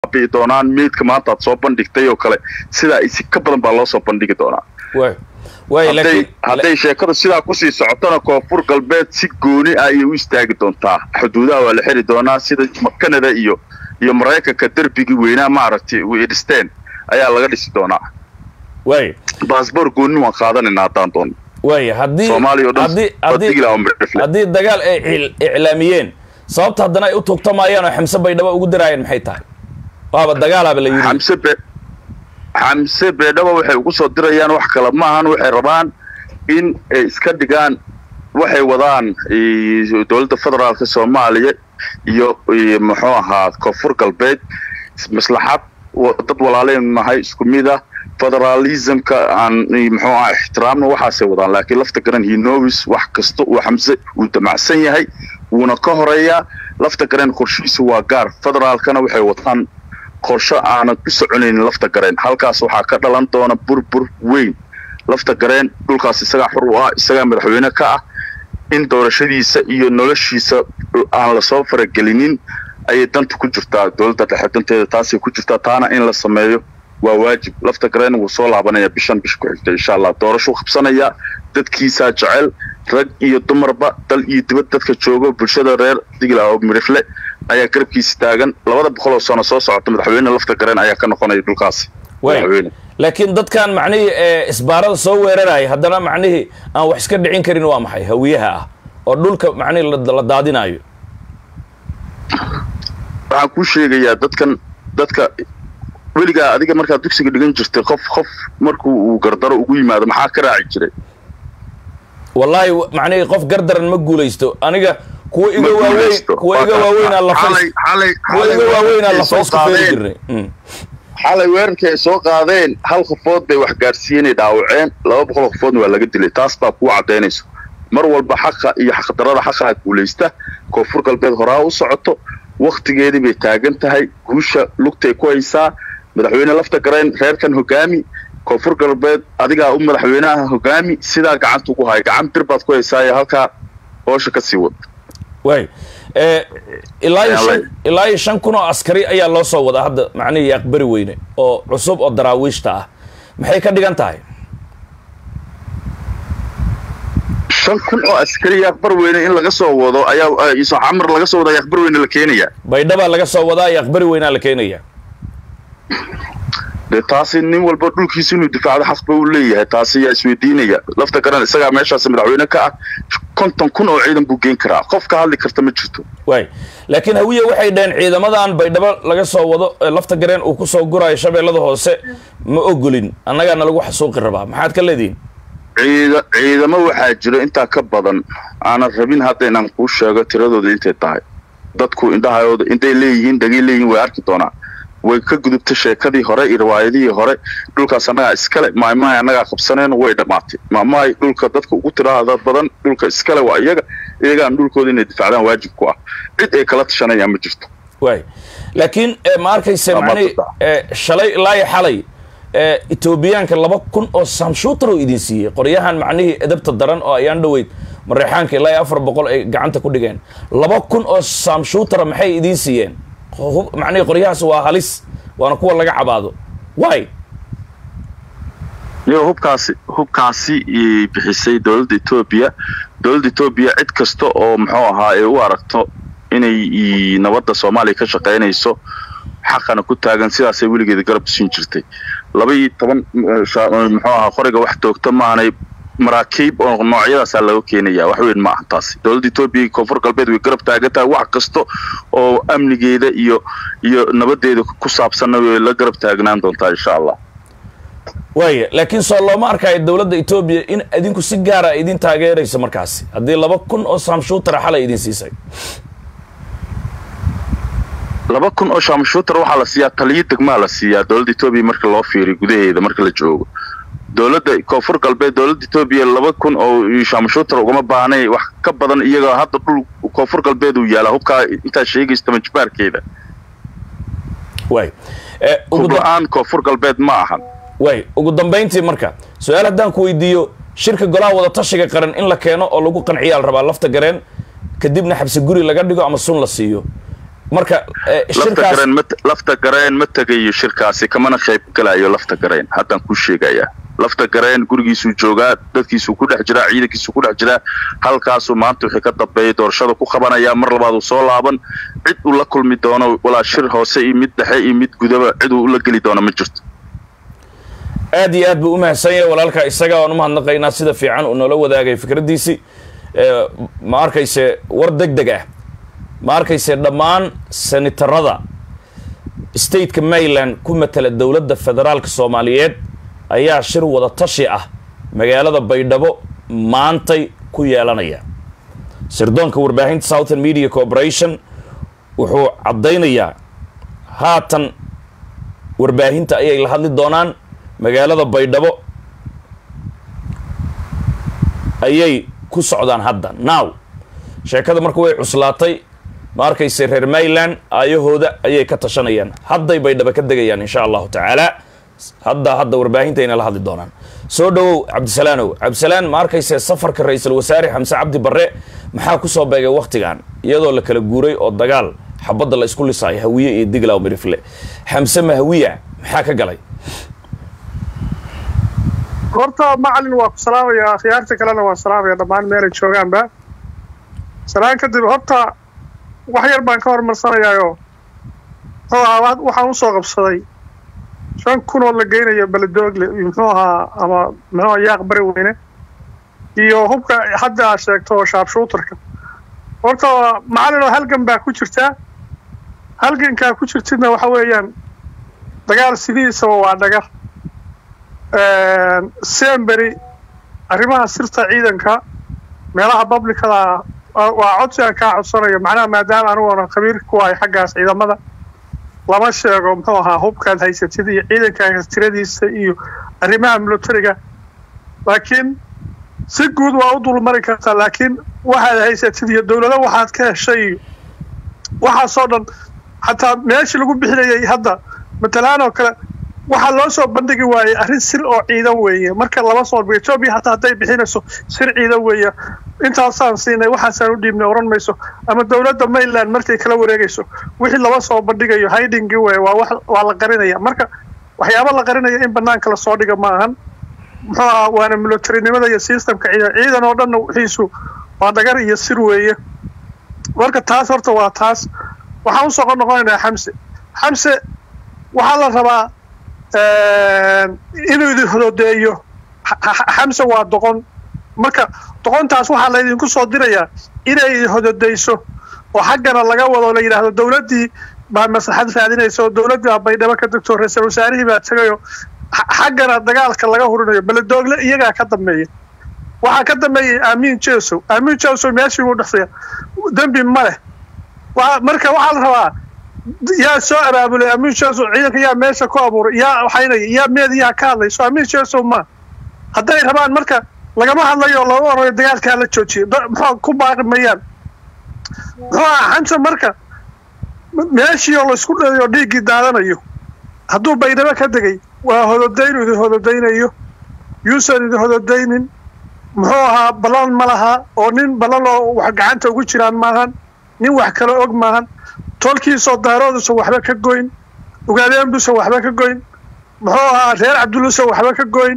baabi'i doonaan meydka maanta aad soo bandhigtay oo kale sidaa isi ka badan baa loo soo bandhigi doonaa way way hadday laakiin hadday sheekadu sidaa kusii socotona koonfur galbeed si gooni ah ayay u istaagi doontaa xuduudaha waa la xiri doonaa sida canada iyo iyo maraykanka derbigii weynaa maaragtay way dhisteen ayaa laga dhisi doonaa way baasboor gooni waan qaadanaynaa haddaan doono way haddii soomaaliya oo dhan haddii waa haddii digla oo midhifle haddii dagaal ay cil- iclaamiyeen sababta haddana ay u tugtamayaan oo xamse baydhabo ugu diraayeen maxay tahay waaba dagaalaaba la yidhi xamse be xamse beedhaba waxay ugu soo dirayaan wax kale maahan waxay rabaan in ay iska dhigaan waxay wadaan eh, dowladda federaalka soomaaliya iyo iyo muxuu ahaa koonfur galbeed maslaxad wa- dad walaaleen nahay isku mid ah federalismka aan eh, muxuu ahaa ixtiraamna waxaasay wadaan laakiin lafta garan hinowis wax kasta uu xamse uu damacsan yahay wuuna ka horeeyaa lafta garan qorshihiisu waa gaar federaalkana waxay wataan qorsho aanan ku soconaynin lafta gareen halkaas waxaa ka dhalan doona burbur weyn lafta gareen dhulkaas isagaa xur u ah isagaa madaxweyne ka ah in doorashadiisa iyo noloshiisa aan lasoo faragelinin ayay danta ku jirtaa dowladda dhexe danteeda taasay ku jirtaa taana in la sameeyo waa waajib lafta gareen wuu soo laabanaya bishan bisha ku xigta insha allah doorashuu qabsanayaa dadkiisaa jecel rag iyo dumarba dal iyo dibad dadka joogo bulshada reer digla oo midhifle ayaa garabkiisa taagan labada boqol oo sano soo socota madaxweyne lafta gareen ayaa ka noqonaya dhulkaasi way madaxweyne laakiin dadkan macnihii ee isbaarada soo weeraraya haddana macnihii aan wax iska dhicin karin waa maxay hawiyaha ah oo dhulka macnihii la- la daadinayo waxaan kuu sheegayaa dadkan dadka weligaa adiga markaad dugsiga dhigan jirtay qof qof markuu uu gardaro ugu yimaado maxaa ka raaci jiray wallaahi w- macnihii qof gardaran ma guulaysto aniga kuwa iga Ma waaweyn guulaysto. kuwa iga waaweynaa lafays Xalay- xalay- kuwa xalay iga waaweynaa weerarkay lafays soo ku feeri qaadeen. jirnay Mm. xalay weerarkii ay soo qaadeen hal qofood bay wax gaarsiiyeenay dhaawaceen laba boqol oo qofoodna waa laga dilay taas baa kuu caddaynayso mar walba xaqa iyo xaqdarada xaqaa guulaysta koonfur galbeed horaa u socoto wakhtigeedii bay taagan tahay guusha lugtay ku haysaa madaxweyne lafta gareen reerkan hogaami koonfur galbeed adigaa u madaxweynaha hogaami sidaa gacanta ugu haya gacan bir baad ku haysaa ee halkaa hoosha ka sii wad waay Eh, ilaa iyo Ayaa shan lay- ilaa iyo shan kun oo askari ayaa loo soo wadaa hadda macnihii yaaqbari weyne oo cusub oo daraawiishta ah maxay ka dhigan tahay shan kun oo askari yaaqbar weyne in laga soo wado ayaa iso camar laga soo wada yaaqbar weyne la keenayaa baydhabaa laga soo wadaa yaaqbari weynaa la keenaya dee taasi nin walba dhulkiisa inuu difaacdo xaq ba uu leeyahay taasi yaa isweydiinaya lafta garan isagaa meeshaas madaxweyne ka ah konton kun oo ciidan buu geen karaa qof ka hadli karta ma jirto waay laakiin hawiye waxay dhaheen ciidamadan baydhabo laga soo wado ee lafta gareen uu ku soo gurayo shabeellada hoose ma ogolin annagaana lagu xasuuqi rabaa maxaad ka leedihin ciida ciidamo waxaa jira intaa ka badan aanan rabin hadda inaan kuu sheego tiradooda intay tahay dadku indhahooda intay leeyihiin dhagay leeyihiin way arki doonaa way ka gudubtay sheekadii hore iyo riwaayadihii hore dhulkaas annagaa iskale maamahay annagaa qabsaneen way dhammaatay maamahay dhulka dadka ugu tiraada badan dhulka iskale waa iyaga iyagaan dhulkooda inay difaacdaan waajib ku ah cid ay kala tashanayaan ma jirto waay laakiin eh, ma arkayse Waa macnihii maadsantahay. eh, shalay ilaa iyo xalay eh, etoobiyaanka laba kun oo samshuutar oo idin siiyey qoryahan macnihii edabta daran oo ayaan dhoweyd mareexaanka ilaa iyo afar boqol ay gacanta ku dhigeen laba kun oo samshuutara maxay idiin siiyeen Hu- macnihii qoryahaas waa halis waana kuwa laga cabaado waay iyo hubkaasi hubkaasi i bixisay dowladda etoobiya dowladda etoobiya cid kasta oo muxuu ahaa ay u aragto inay i- nabadda soomaaliya ka shaqaynayso xaqana ku taagan sidaasay weligeeda garab siin jirtay laba iyo toban eh, sha- muxuu ahaa qoriga wax toogta maanay maraakiib oo noocyadaasaa laga keenaya wax weyn ma aha taasi dowladda etoobiya iyo koonfur galbeed way garab taagan tahay wax kasta oo amnigeeda iyo iyo nabadeeda ku saabsanna way la garab taagnaan doontaa insha allah waaya laakiin soo looma arkayo dowladda etoobiya in idinku si gaara idin taageerayso markaasi haddii laba kun oo samshuutara xalay idin siisay laba kun oo shaamshuutar waxaa la siiyaa taliyo degmaa la siiyaa dowladda etoobiya marka loo fiiriyo gudaheeda marka la joogo dowladda koonfur galbeed dowladda etoobiya laba kun oo shaamshuutar ugama baahnay wax ka badan iyaga hadda dhul koonfur galbeed uu yaalaa hubkaa intaa sheegaysta majbaarkeeda waay Eh, ugu hub da- la-aan koonfur galbeed ma ahan waay ugu dambayntii marka su-aal haddaan ku weydiiyo shirka golaha wada tashiga qaran in la keeno oo lagu qanciyaa la rabaa lafta gareen kadibna xabsi guri laga dhigo ama sun la siiyo marka eh, lafta shirkaas gareen ma lafta gareen ma tegayo shirkaasi kamana qayb galayo lafta gareen haddaan ku sheegayaa lafta gareen gurigiisuu joogaa dadkiisuu ku dhex jiraa ciidankiisuu ku dhex jiraa halkaasuu maanta wixii ka dambeeyay doorashada ku qabanayaa mar labaad uu soo laaban cid uu la kulmi doono walaa shir hoose iyo mid dhexe iyo mid gudaba cid uu la geli doono ma jirto aad iyo aad buu u mahadsan yahay walaalka isaga waan u mahadnaqaynaa sida fiican uu noola wadaagay fikraddiisii Eh, ma arkayse war deg deg ah ma arkayse dhammaan senatarada stateka maryland ku matala dowladda federaalka soomaaliyeed ayaa shir wada tashi ah magaalada baydhabo maantay ku yeelanaya sirdoonka warbaahinta southern media corporation wuxuu caddaynayaa haatan warbaahinta ayay la hadli doonaan magaalada baydhabo ayay ku socdaan hadda now sheekada marka way cuslaatay ma arkayse reer maryland aayahooda ayay ka tashanayaan hadday baydhabo ka degayaan insha allahu tacaala hadda hadda warbaahintaayna la hadli doonaan soo dhowow cabdisalaanow cabdisalaan ma arkayse safarka ra-iisul wasaare xamse cabdi barre maxaa kusoo beegay wakhtigan iyadoo la kala guuray oo dagaal xabadda la isku lisaayo hawiye iyo diglaw mirifle xamse ma hawiya maxaa ka galay horta macalin waa ku salaamayaa khiyaarta kalena waan salaamaya dhammaan meelay joogaanba salaan kadib horta wax yar baan ka hormarsanayaayo muxuu ahaa waxaan usoo qabsaday shan kun oo la geynayo beledoogle iyo muxuu ahaa ama muxuu ahaa yaaq bari weyne iyo hubka hadda aad sheegto oo shaabshuutarka horta macalin oo halgan baa ku jirtaa halgankaa ku jirtidna waxa weeyaan dagaal sidiisaba waa dhagar sembery arrimaha sirta ciidanka meelaha publicada waa codsi aan kaa codsanayo macnaha maadaama aniguona khabiir ku ahay xaggaas ciidamada lama sheego muxuu ahaa hubkaad haysatid iyo ciidankaaga tiradiisa iyo arrimaha militariga laakiin si guud waa u dulmari kartaa laakiin waxaad haysatid iyo dowlado waxaad ka heshay iyo waxaasoo dhan xataa meeshii lagu bixinayay hadda matalaan oo kale waxaa loo soo bandhigi waayey arrin sir oo ciidan weeye marka lama soo bandhigo etoobiya hataa hadday bixinayso sir ciidan weeye intaasaan siinay waxaasaan u dhiibnay oran mayso ama dowladda maryland markay kala wareegayso wixii lama soo bandhigayo hidingi weye waa wax waa la qarinaya marka waxyaaba la qarinaya in banaanka lasoo dhiga ma ahan muxuu ahaa waana militarinimada iyo systemka ciidan ciidan oo dhanna wixiisu waa dhagar iyo sir weeye marka taas horta waa taas waxaan usoo noqonaynaa xamse xamse waxaa la rabaa inuu idin hodoodeeyo xamse waa doqon marka doqontaas waxaa laydinku soo dirayaa inay idin hododeyso oo xaggana laga wado la yidhaahdo dowladdii baa maslaxad raadinaysa oo dowladdii baa baydhabo ka degto ra-iisul wasaarihii baa tegayo xaggana dagaalka laga hurinayo beledoogle iyagaa ka dambeeya waxaa ka dambeeyay aamiin jesow aamiin jesow meeshii buu dhexsaya dembi ma leh marka waxaa la rabaa yaa soo abaabulay amiin jesow ciidanka yaa meesha ku abuuray yaa waxaynaya yaa meediyaa ka hadlayso amiin jesow ma hadday rabaan marka lagama hadlayo laga orayo dagaalkaa la joojiyo muxuu ku baaqi mayaan muxuu aha xamse marka meeshii oo laysku dhayo dhiiggii daadanayo hadduu baydhabo ka degay waa hododaynu idin hododaynayo yuusan idin hododaynin muxuu ahaa ballan ma laha oo nin ballan oo wax gacanta ugu jiraan maahan nin wax kale og maahan tolkiisoo daaroodusan waxba ka goyn ugaadeenbusan waxba ka goyn muxuu ahaa reer cabdullusan waxba ka goyn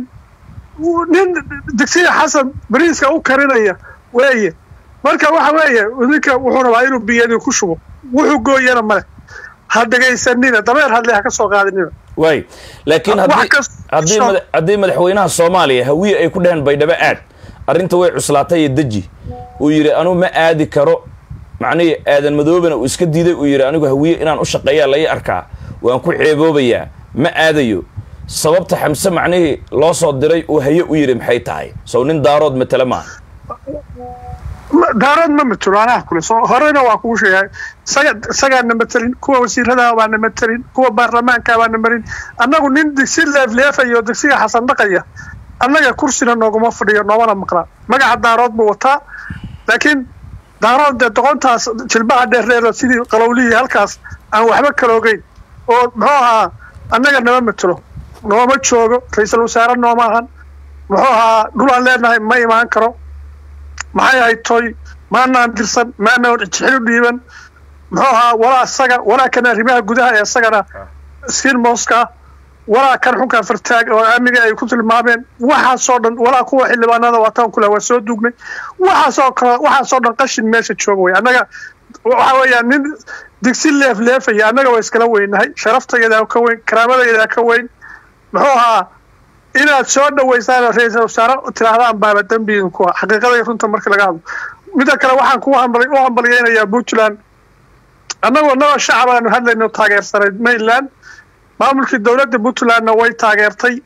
nin digsiya xasan bariiska u karinaya weeye marka waxa weeye ninka wuxuu rabaa inuu biyadii ku shubo wuxuu gooyana male ha dhegaysanina dabeer hadle ha ka soo qaadinina waay laakiin haddii haddii madaxweynaha soomaaliya hawiye ay ku dheheen baydhabo aad arrinta way cuslaatay iyo deji uu yidhi anuu ma aadi karo macnihii aadan madoobana uu iska diiday uu yidhi anigu hawiye inaan u shaqeeyaa lai arkaa waan ku ceeboobayaa ma aadayo sababta xamse macnihii loo soo diray uu haye u yidhi maxay tahay sow nin daarood matele maaha daarood ma matelo anaa kule soo horeyna waa kugu sheegay isaga isagaana matelin kuwa wasiiradaha baana matelin kuwa baarlamaanka baana marin annagu nin digsi leefleefaya oo digsiga xasan dhaqaya annaga kursina nooguma fadhiyo noomana maqlaa magaca daarood buu wataa laakiin daarood dee doqontaas jilbaha dheerdheero sidii qalowlihii halkaas aan waxba kala ogeyn oo muxuu ahaa annaga nama matelo nooma joogo ra-iisul wasaare nooma ahan muxuu ahaa dhulaan leenahay ma imaan karo maxay ahayd toy maanaan dirsan maanaan jixil u dhiiban muxuu ahaa walaa isaga walaa kan arrimaha gudaha ee isagana sirmoska walaa kan xunka fartaag oo amniga ay ku tilmaameen waxaasoo dhan walaa kuwa xildhibaanada waataan kule waa soo duugnay waxaasoo kale waxaasoo dhan qashin meesha jooga wey annaga waxa weeyaan nin digsi leef leefaya annaga waa iskala weynahay sharaftayada ka weyn karaamadayada ka weyn muxuu ahaa inaad soo dhaweysaan ra-iisal wasaare tidhaahdaan baaba dembiin kuwa xaqiiqada iyo runta marka laga hadlo midda kale waxaan ku hambal u hambalyeynayaa puntland annagoo naba shacab aanu hadlayno taageersanayd mainland maamulkii dowladda puntlandna way taageertay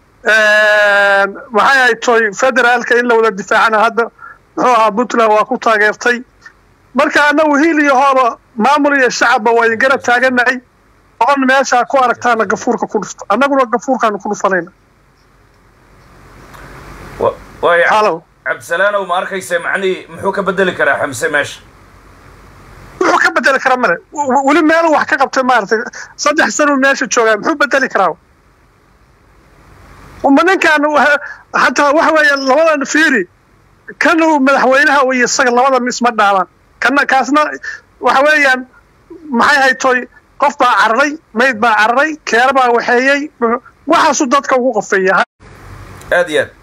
maxay ahay toy federaalka in la wada difaacana hadda muxuu ahaa puntland waa ku taageertay marka annagu hiil iyo hooba maamul iyo shacabba waa idin garab taaganahay oon meeshaa ku aragtaana gafuurka ku dhufto annaguna gafuurkaanu ku dhufanayna waaya halow cabdisalaanow ma arkaysa macnihii muxuu ka bedeli karaa xamse meesha wuxuu ka bedeli kara male w- weli meelu wax ka qabtay maaragtay saddex sanuu meesha joogaa muxuu bedeli karaa ma ninkan wa- hataa waxa weeye labadan fiiri kan uu madaxweynaha iyo isaga labadan isma dhaabaan kana kaasna waxa weeyaan maxay haytoy qof baa cararay mayd baa cararay keer baa waxeeyey waxaasuu dadka ugu qofeeya aad iyo aad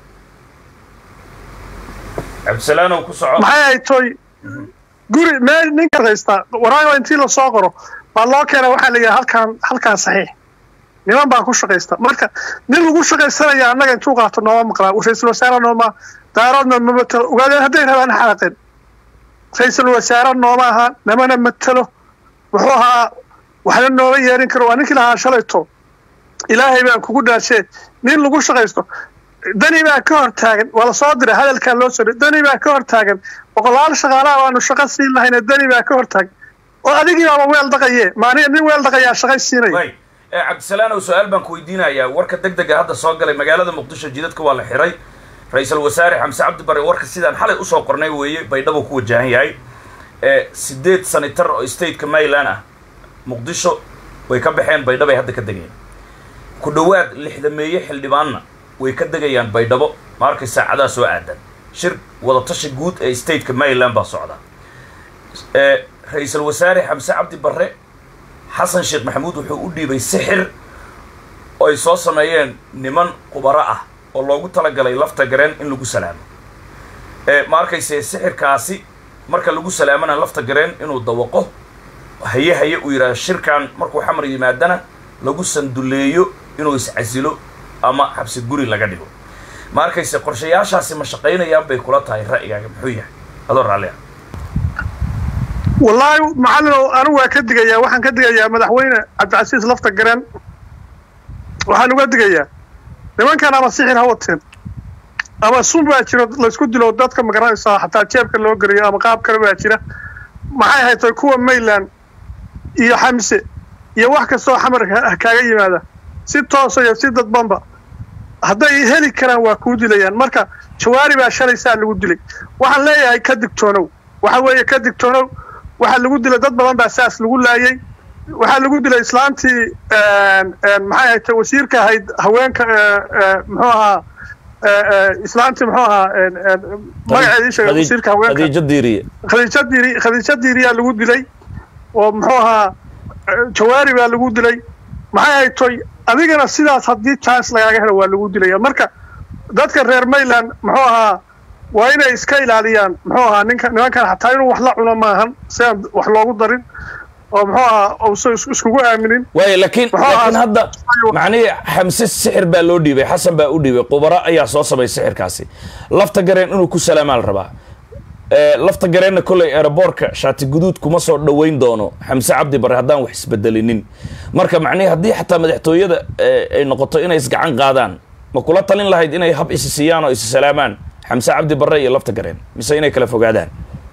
cabdisalaanow ku soco maxay haytoy guri meel ninka haysta waraago intii lasoo qoro baa loo keena waxaa la yidhaha halkaan halkaan saxiix niman baa ku shaqaysta marka nin lagu shaqaysanaya annaga intuu qaato nooma maqlaa ra-iisul wasaare nooma daaroodna ma matalo ogaadeen hadday rabaan xaaqeen ra-iisul wasaare nooma aha namana matalo wuxuu ahaa waxna nooma yeerin karo waa ninkii lahaa shalayto ilaahay baan kugu dhaashee nin lagu shaqaysto dani baa ka hor taagan waa lasoo diray hadalkaa loo soo diray dani baa ka hor taagan boqolaal shaqaalaha waanu shaqo siin lahayna dani baa ka hor taagan oo adigii baaba weel dhaqaye maaniga nin weel dhaqayaa shaqay siinaya way ee cabdisalaanow su-aal baan ku weydiinayaa warka deg dega hadda soo galay magaalada muqdisho jidadka waa la xiray ra-iisul wasaare xamse cabdi bare warka sidaan xalay usoo qornay weeye baydhabo ku wajahan yahay ee sideed sanitar oo stateka maryland ah muqdisho way ka baxeen baydhabay hadda ka degeen ku dhowaad lixdameeye xildhibaanna way ka degayaan baydhabo ma arkay saacadaha soo aadan shir wadatashi guud ee stateka maryland baa socda ee ra-iisul wasaare xamse cabdi barre xasan sheekh maxamuud wuxuu u dhiibay sixir oo ay soo sameeyeen niman khubaro ah oo loogu talagalay lafta gareen in lagu salaamo ee ma arkayse sixirkaasi marka lagu salaamana lafta gareen inuu dawaqo haye haye uu yidhahdo shirkan markuu xamar yimaadana lagu sanduleeyo inuu iscasilo ama xabsi guri laga dhigo ma arkayse qorshayaashaasi ma shaqaynayaan bay kula tahay ra'yigaaga muxuu yahay adoo raalli ah wallaahi macallinow anigu waa ka digayaa waxaan ka digayaa madaxweyne cabdicasiis lafta gareen waxaan uga digayaa nimankan ama sixir ha wateen ama sun baa jiro laysku dilo dadka magaranaysaa xataa jeebka loo geliyo ama qaab kale baa jira maxay haytay kuwa mayland iyo xamse iyo wax kastoo xamar ka- kaaga yimaada si toosa iyo si dadbanba hadday heli karaan waa kuu dilayaan marka jawaari baa shalay saa lagu dilay waxaan leeyahay ka digtoonow waxa weeye ka digtoonow waxaa lagu dilay dad badan baa saas lagu laayay waxaa lagu dilay islaantii maxay ahayd wasiirka ahayd haweenka muxuu ahaa islaantii muxuu ahaa magaceeda ii sheegay wasiirka haweenka khadiijo diiriye khadiijo diiri khadiijo diiriyaa lagu dilay oo muxuu ahaa jawaari baa lagu dilay maxay ahayd toy adigana sidaas haddii chance lagaaga helo waa lagu dilaya marka dadka reer mayland muxuu ahaa waa inay iska ilaaliyaan muxuu ahaa ninka nimankan xataa inuu wax la cuno maahan si aan wax loogu darin oo muxuu ahaa uusan is- iskugu aaminin waay laakiin Muxuu ahaa- laakiin hadda macnihii xamse sixir baa loo dhiibay xasan baa u dhiibay khubaro ayaa soo samay sixirkaasi lafta gareen inuu ku salaamaa la rabaa ee lafta gareenna kolley aeroboortka shaati guduud kuma soo dhoweyn doono xamse cabdi bare haddaan wax isbedelinin marka macnihii haddii xataa madaxtooyada ee, ay noqoto inay isgacan qaadaan ma kula talin lahayd inay hab isi siiyaan oo isi salaamaan xamse cabdi bare iyo lafta gareen mise inay kala fogaadaan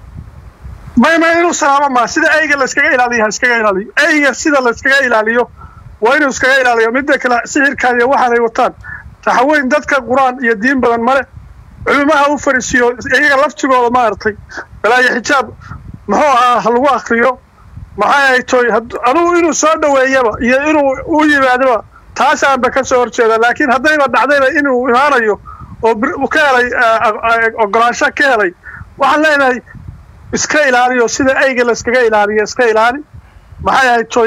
may may inuu salaamo maa sida eyga la iskaga ilaaliyo ha iskaga ilaaliyo eyga sida la iskaga ilaaliyo waa inuu iskaga ilaaliyo midda kale sixirkan iyo waxaanay wataan taxaweyn dadka qur-aan iyo diin badan male culimaha u fariisiyo iyaga laftigooda maaragtay balaayo xijaab muxuu ahaa ha lagu akriyo maxay ay toy had- anugu inuu soo dhoweeyaba iyo inuu u yimaadaba taasaanba ka soo horjeeda laakiin haddayba dhacdayba inuu imaanayo oo bir- uu ka helay eh, eh, ogolaansho ka helay waxaan leenahay iska ilaaliyo sida ayga la iskaga ilaaliyo iska ilaali maxay ahayd toy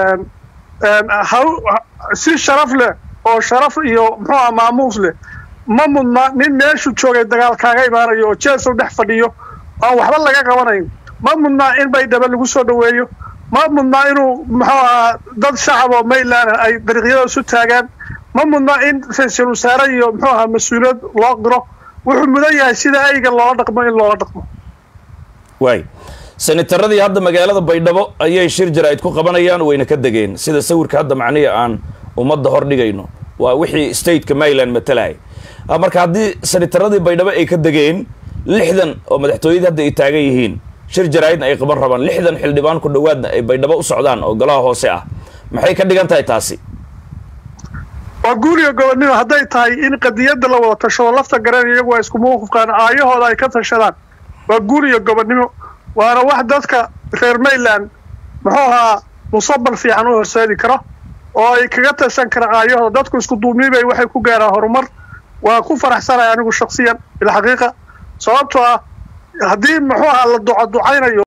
si sharaf leh oo sharaf iyo muxuu aha maamuus leh ma mudna nin meeshu joogay dagaal kaaga imaanayo oo jeesow dhex fadhiyo aan waxba laga qabanayn ma mudnaa in baydhaba lagu soo dhoweeyo ma mudnaa inuu muxuu ahaa dad shacab oo mayland ay dariiqyada isu taagaan ma mudnaa in ra-iisul wasaare iyo muxuu ahaa mas-uuliyad loo qiro wuxuu mudan yahay sida ayga loola dhaqmo in loola dhaqmo waay senataradii hadda magaalada baydhabo ayay shir jaraa'id ku qabanayaan wayna ka degeen sida sawirka hadda macnihi aan ummadda hor dhigayno waa wixii stateka maryland matalaya marka haddii senataradii baydhabo ay ka degeen lixdan oo madaxtooyadii hadda ay taagan yihiin shir jaraa'idna ay qaban rabaan lixdan xildhibaan ku dhowaadna ay baydhabo u socdaan oo golaha hoose ah maxay ka dhigan tahay taasi waa guuriga gobonnimo hadday tahay in qadiyadda la wada tashado lafta garan iyagu waa isku mawqifkaan aayahooda ay ka tashadaan waa guuriga gobonnimo waana wax dadka reer mayland muxuu ahaa musabal fiican u horseedi karo oo ay kaga tashan karaan aayahooda dadku isku duubnibay waxay ku gaaraan horumar waa ku faraxsanaya anigu shaksiyan bilxaqiiqa sababtoo ah haddii muxuu ahaa la duco ducaynayo